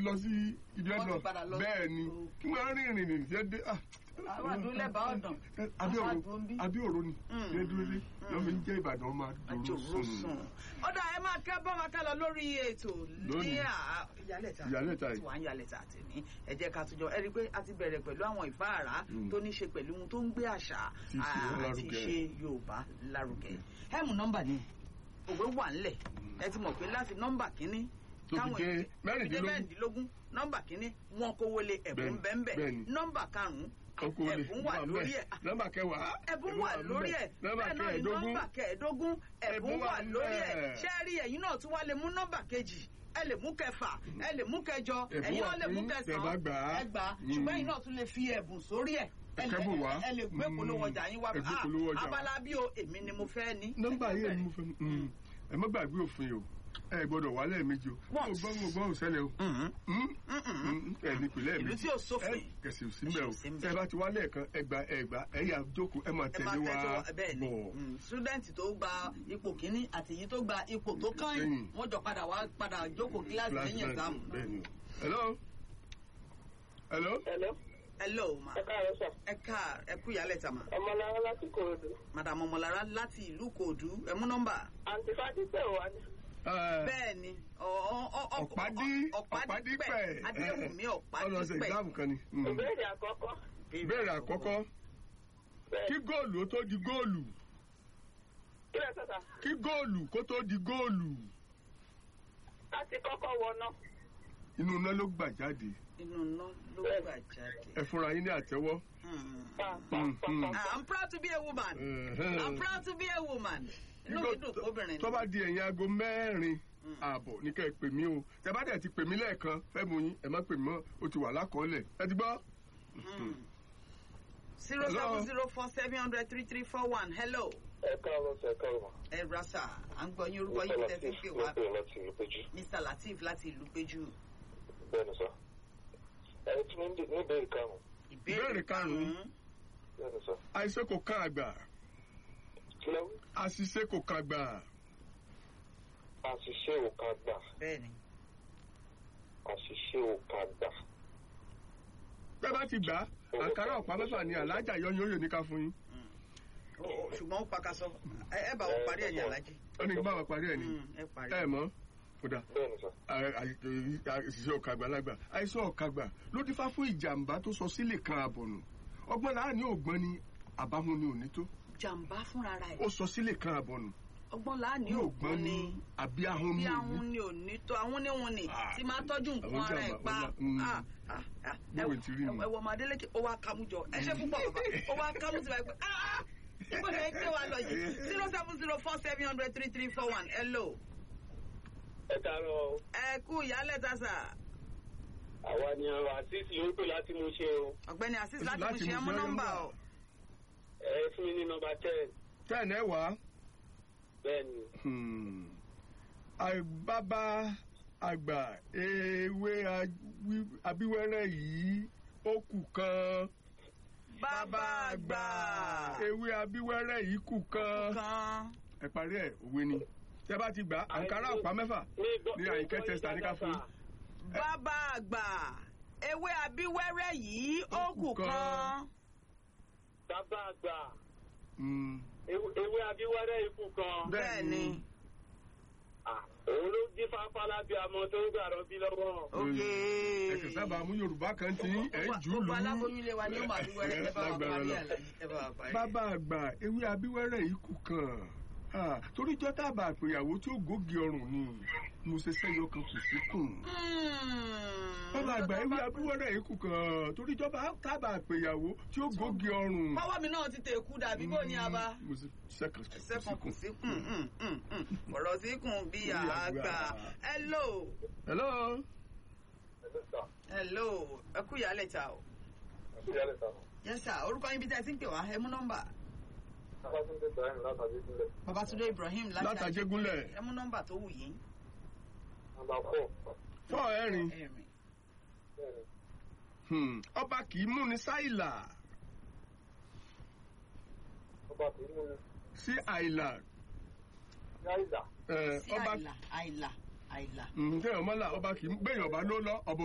lọ sí ibi Wọ́n ti ẹ̀dọ̀ padà lọ sí- bẹ́ẹ̀ ni Okay. kí wọ́n rìn rìn rìn ṣe dé ah, Àwọn àdúlẹ̀ bá ọ̀dàn. Abíòro Àwọn àdúró ń bí. Abíòro ni Mm. ṣe dúró dé lọ́mọ ń jẹ́ Ìbàdàn ọmọ àjòrò àdúró sùn. sùn. ọ̀dà ẹ máa kẹ́ bá wa ká lọ lórí ètò ní Lónìí. à- ìyálẹ̀ta Ìyálẹ̀ta yìí. tí wàá ń yálẹ̀ta tèmi ẹ jẹ́ ká tún jọ ẹ rí i pé a ti bẹ̀rẹ̀ pẹ̀lú àwọn ìfáàrà Mm. tó ní ṣe pẹ̀lú ohun tó ń gbé àṣà Tí ṣe àti lárugẹ. ṣe Yorùbá lárugẹ. ẹ mú nọ́mbà ni òwe wà ńlẹ̀ ẹ ti mọ̀ pé láti nọ́mbà kínní Tó fi dé èèyàn- mẹ́rìndínlógún. mẹ́rìndínlógún nọ́mbà kínní wọn kówó lé ẹ̀bùn Bẹ́ẹ̀ni, bẹ́ẹ̀ bẹ́ẹ̀ni. nọ́mbà karùn-ún Ọkọ olè ẹ̀bùn wà wà lórí ńbẹ̀. ẹ̀ Nọ́mbà kẹwàá. ẹ̀bùn wà lórí ẹ̀ Nọ́mbà bẹ́ẹ̀ náà ni kẹẹ̀ẹ́dógún. nọ́mbà kẹẹ̀ẹ́dógún ẹ̀bùn Ẹ̀bùn wà wà lórí ẹ̀ ńbẹ̀. ṣé ẹ rí ẹ̀yin náà tún wá lè mú nọ́mbà kejì ẹ lè mú kẹfà ẹ lè mú kẹjọ Ẹ̀bùn ẹ̀yin wà náà lè mú fún kẹsàn-án tẹ̀bá gbà á. ẹ gbà á Mm. ṣùgbọ́n ẹ̀yin náà tún lè fi ẹ̀bùn sórí ẹ̀ ẹ lè- Ẹ̀kẹ́bùn wá. ẹ lè gbé Mm. polówó ọjà yín wá Ẹ gbé Ah, polówó ọjà wá. abala bí o èmi ni mo fẹ́ ní. nọ́mbà yìí ni mo fẹ́ mm. ẹ má gbàgbé òfin o ẹ gbọ́dọ̀ wà lẹ́ẹ̀mejì o mo Once. gbọ́ mo gbọ́ òṣẹlẹ̀ o Mhm. Mm? Mhm. Mm, ẹ ní ìpínlẹ̀ ìlú méjì tí ò sófin ẹ kẹsì ò sí mbẹ o Kẹsì ò sí ńbẹ̀. tẹ bá ti wá lẹ́ẹ̀kan ẹgbà ẹgbà ẹyà jókòó ẹ máa ẹ máa tẹ̀lé wa tẹ́tọ́ bẹ́ẹ̀ ni bọ̀ Mm, student tó gba ipò kínní àti èyí tó gba ipò tó kàn yín Kẹ́yìn. wọ́n jọ padà wá padà jókòó kíláàsì lẹ́yìn ẹ̀sáàmù. bẹ́ẹ̀ ni hello hello Hello, hello ma ẹ káàárọ̀ sà. ẹ ká ẹ kú ìyálẹ̀ tà ma Ọmọlára láti Kòròdú. madam ọmọlára láti ìlú kòòdú ẹ mú nọ́mbà. Àǹtí Fádípẹ̀ wà ní. ẹ bẹ́ẹ̀ ni ọ- ọ- ọ- ọ- ọ̀pádí ọ̀pádípẹ̀ adéwùmí ọlọ́sẹ̀ ọ̀pádípẹ̀. ìdáàmú kan ni Mm. Ìbéèrè àkọ́kọ́. ìbéèrè àkọ́kọ́ Bẹ́ẹ̀ kí góòlù ó tó di góòlù kí lẹ sọ̀tà? kí góòlù kó tó di góòlù Láti kọ́kọ́ wọná. inú iná ló gbà jáde inú iná ló gbà jáde. ẹ fúnra yín ní àtẹ́wọ́. Hmm. Pa pa Mm, pa mm. pa. Ah, I'm proud to be a woman. Ẹ̀hẹ́n. I'm proud to be a woman. inú mi dùn kóbìnrin tó bá di ẹ̀yìn aago mẹ́rin Mm. ààbọ̀ ní kẹ́ ẹ pè mí o tẹ bá dẹ̀ ti pè mí lẹ́ẹ̀kan fẹ́ mu yín ẹ má pè mí mọ́ o ti wà lákọọ́lẹ̀ ẹ ti gbọ́. zero seven zero four seven hundred three three four one hello. Ẹ káàárọ̀ sà, ẹ káàárọ̀. ẹ rasa à ń gbọ́ yín orúkọ yín tẹ́ fi ń pè wá Ló pè láti ìlú Péjú. Mr Lateef láti ìlú péjú. Bẹ́ẹ̀ni sà. Ẹ tún ní ní ìbéèrè karùn-ún. Ìbéèrè karùn-ún. Bẹ́ẹ̀ni sà. àìsè kò kan àgbà Kí lẹ wí? àṣìṣe kò kan àgbà Àṣìṣe ò ká gbà. bẹ́ẹ̀ni Àṣìṣe ò ká gbà. bẹ́ẹ̀ bá ti gbà àkàrà ọ̀pá mẹ́fà ni alájà yọyún oyè ní ká fún yín Ó- ó, ṣùgbọ́n ó pakasọ ẹ ẹ bá wọn parí ẹ̀yìn alájí. ó ní kí bá wa parí ẹ̀ ní Mm, ẹ parí. ẹ mọ́ kódà Bẹ́ẹ̀ni sà. àṣìṣe ọ̀kàgbà lágbà àìsàn ọ̀kàgbà ló dífá fún ìjàmbá tó sọ sílẹ̀ kan àbọ̀nù ọgbọ́n láàánú ògbọ́n ni àbámu ni òní tó jàǹbá fúnra rẹ̀ ó sọ sílẹ̀ kan àbọ̀nù ọgbọ́n láàánú ní ògbọ́n ni àbí ahun bí ni àwọn òní ni ò ní tó àwọn ní wọn ni Ah, tí máa tọ́jú nǹkan àwọn ara ẹ̀ jàǹbá, pa wọ́n lá- mm. Ah, ah, ah, ẹ Bóyá ti rí ẹ- nù. ẹ wọ ọmọ Adélékè ó wá kámújọ ẹ ṣe púpọ̀ bàbá ó wá kámú sí wa pé ah ìgbà yẹn gbé wa lọ yìí zero seven zero four seven hundred three three four one hello Ẹ káàárọ̀ o. ẹ kú ìyálẹ̀ tásà Àwa ni ọ̀rọ̀ àṣìṣe ló ń pè láti mú ṣe o. ọ̀gbẹ́ni asis láti Láti mú ṣe mú ẹmú ṣe nọ́mbà nọ́mbà. o Ẹ fún mi ní nọmba ten. tẹ́ẹ̀nì ẹ̀ wá Bẹ́ẹ̀ni. Hmm. àbábá àgbà ewé awí- abíwẹ́rẹ́ yìí ó kù kan bàbá àgbà ewé abíwẹ́rẹ́ yìí kù kan kan ẹ parí ẹ̀ òwe ni tẹ́ bá ti gbà àǹkárá ọ̀pá mẹ́fà ní àyíkẹ́ tẹ́sítà ní ká fún yín. bàbá àgbà ewé abíwẹ́rẹ́ yìí ó kù kan Bàbá àgbà. Hmm. Ew- Ewé abíwárẹ́ ikú kan. bẹ́ẹ̀ ni Ah, Òun ló dín fáfálá bí amọ tó ń gbàrọ̀ bí lọ́wọ́. ok ẹ kì í sábà mú yorùbá kan tí ẹ ń jù ú lù gbogbo ú. aláboyún ilé wa ni ó máa bí wẹ́rẹ́ ẹ bá wa Lágbára parí lọ. àlàyé ẹ bá wa parí. bàbá àgbà ewé abíwẹ́rẹ́ yìí kù kan Ah, torí jọ́ tábà àpèyàwó tí ó gògì ọrùn ni mo ṣe sẹ́yọ kan kù sí kùn. bàbá àgbà ewé abíwẹ́rẹ́ yìí kù kan torí jọ́ tábà àpèyàwó tí ó gògì ọrùn. Báwọ́ mi náà ti tẹ̀ kú dàbí bó ni a bá. mo ṣe sẹ́kàn kù sí Sẹ́kùn kù kùn. síkùn. Ọ̀rọ̀ síkùn bí àgbà. Hello. hello. Hello. Ẹ kú ìyálẹ̀ ta o. Yes sir, orúkọ yín bí tẹ́ ẹ ti ń pè wá, ẹ mú nọ́mbà. Babatunde Ibrahim láti látàjégúnlẹ̀ Ẹ mú nọ́mbà tó wù yín. fọ́ ẹ̀rin Ẹ̀rìn. Hmm, ọba kì í múni sáìlà sí àìlà Eh, Sí ọba àìlà, àìlà, àìlà. ǹjẹ́ ọmọlá ọba kì í gbẹ̀yìn ọba ló lọ ọba